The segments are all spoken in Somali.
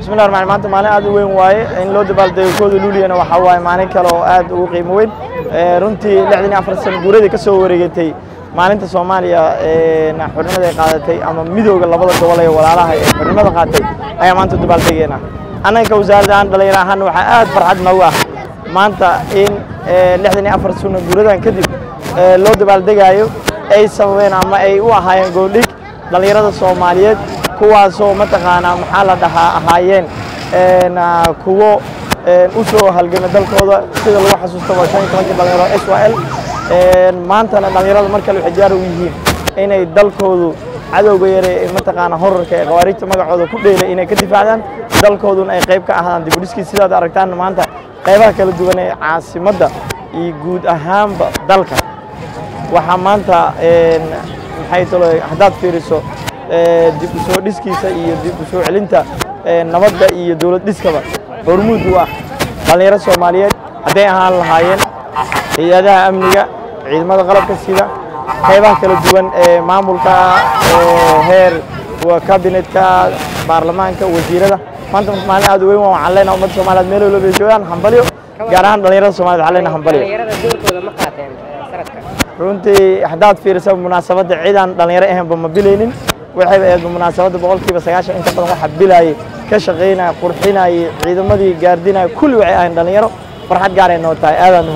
bismillahi raxmaan maanta maalin aad u weyn waaye in loo dabaaldego kooda luuliyana waxaa waaye maalin kale oo aad ugu qiimo weyn runtii lixdan iyo afar sano guuradii ka soo wareegatay maalinta soomaaliya xornimada ay qaadatay ama midooda labada gobol ee walaalaha ee xornimada qaatay ayaa maanta dabaaldegeena annanka wasaaradda aan dhalinyaro ahaan waxaa aad farxad noogu ah maanta in lixdan iyo afar sano guuradan kadib loo dabaaldegaayo ay sababeen ama ay u ahaayeen gooldhig dhallinyarada soomaaliyeed kuwaasoo mataqaanaa maxaa la dhahaa ahaayeen kuwo u soo halgamay dalkooda sida lagu xasuusto waa shan iyo tobankii dhalinyaro s y l maantana dhallinyarada mar kale waxay diyaar u yihiin inay dalkoodu cadowga yare ee mataqaanaa horarka ee khawaarijta magacooda ku dheelay inay ka difaacdaan dalkooduna ay qayb ka ahaadaan dibudhiskii sidaad aragtaan maanta qaybaha kala duwan ee caasimadda iyo guud ahaanba dalka waxaa maanta maxay talo haddaad fiiriso dib u soo dhiskiisa iyo dib u soo celinta nabadda iyo dowlad dhiskaba hormuud u ah dhallinyaro soomaaliyeed hadday ahaan lahaayeen hay-adaha amniga ciidamada qalabka sida qaybaha kala duwan ee maamulka heer kabinetka baarlamaanka wasiirada maanta maalin aad u weyn waxaan leenahay ummadda soomaaliyeed meel walba ay joogaan hambalyo gaar ahaan dhallinyarada soomaaliyed waxaan leenahay hambalyo runtii haddaad fiirisa munaasabadda cidaan dhallinyaro ahaynba ma bilaynin waxayba ahayd munaasabadda boqolkiiba sagaashan inta badan waxa bilaayay ka shaqaynaya qurxinayay ciidamadii gaardinaya kulli waxay ahayn dhallinyaro farxad gaaray noo tahay aadaan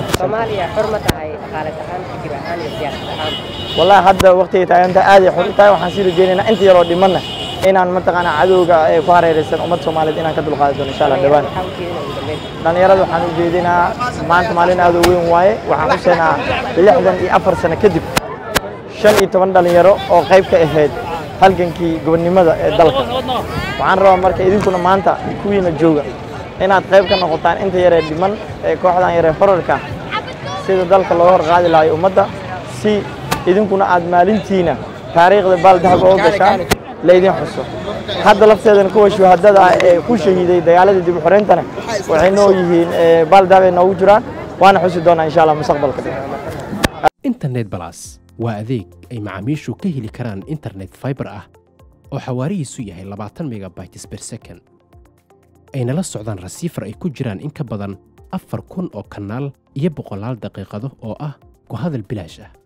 wallahi hadda waqtigay taaganta aaday xor u tahay waxaan sii rajeynaynaa inta yaroo dhimanna inaan mataqaanaa cadowga ee ku hareeraysan ummadda soomaaliyeed inaan ka dulqaadi doono insha allah dhawaan dhallinyarada waxaan u jeedinaa maanta maalin aad u weyn waaye waxaan xuseynaa lixdan iyo afar sano kadib shan iyo toban dhallinyaro oo qayb ka ahayd halgankii gobonnimada ee dalka waxaan rabaa marka idinkuna maanta kuwiina jooga inaad qayb ka noqotaan inta yaree dhiman ee kooxdan yaree horarka sida dalka looga hor qaadi lahayo ummadda si idinkuna aad maalintiina taariikhda baaldahab oo gashaan laydin xuso hadda lafteedana kuwa shuhadada ah ee ku shahiiday dagaaladii dib u xoreyntana waxay noo yihiin baaldahab ay noogu jiraan waana xusi doonaa insha allah mustaqbalka internet balas waa adeeg ay macaamiishu ka heli karaan internet fiber ah oo xawaarihiisu yahay labaatan megabytes per second ayna la socdaan rasiifar ay ku jiraan in ka badan afar kun oo kanaal iyo boqolaal daqiiqado oo ah ku hadal bilaash ah